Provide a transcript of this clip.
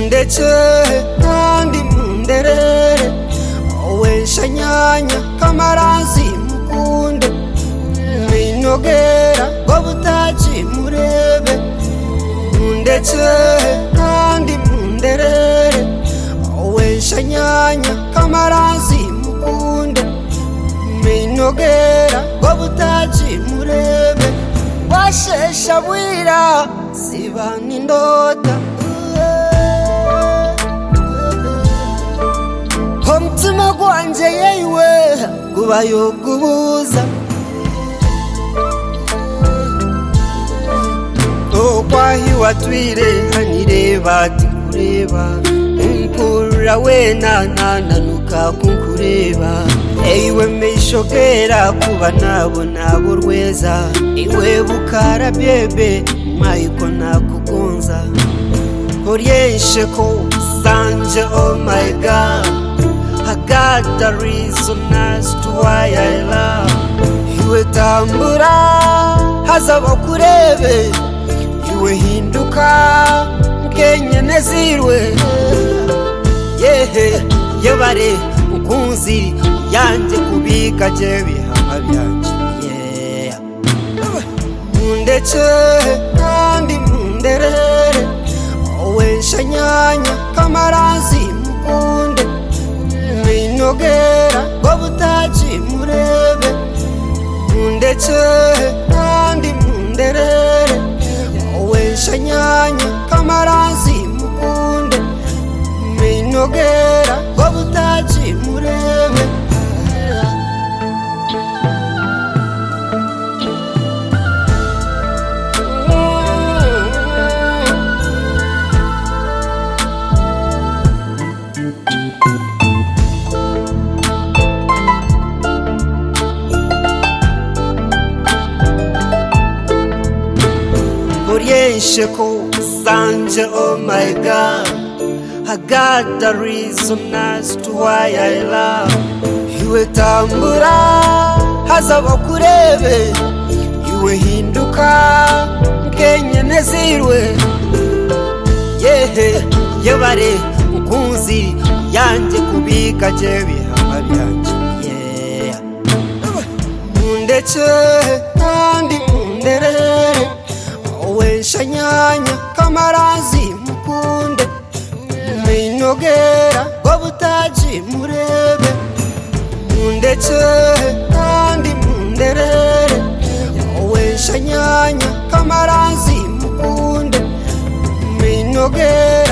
ndetse kandi munderere wesha nyanya kamarazi mukunde binogera ngo butaki murebe ndetse kandi munderere wesha nyanya kamarazi mukunde binogera ngo butaki murebe washesha bwira siba n'indota ko mutima gwanjye yewe gubayo gubuza tokwahiwa twirenganire batikureba umkurura wena nananuka kunkureba eyiwe meyishokera kuba nabona abo rweza iwe bukara byebe mayiko nakugunza Orienshe ko sanje oh my god I got the reason as to why I love Iwe tambura hazaba kurebe Iwe hinduka mkenye nezirwe Yehe yebare mukunzi yanjye kubika je bihanga byanje yeah. mundece kandi munderere wesha nyanya kamarazi mukunde binogera ngo butaki murebe mundece kandi munderere wesha nyanya kamarazi mukunde binogera ngo butaki murebe Orienshe ko sanje oh my god I got the reason as to why I love Iwe tambura hazaba kurebe Iwe hinduka mkenye nezirwe Yehe yebare mukunzi yanjye kubika je bihanga byanje yeah. mundece kandi munderere wesha nyanya kamarazi mukunde binogera ngo butaki murebe mundece kandi munderere wesha nyanya kamarazi mukunde binogera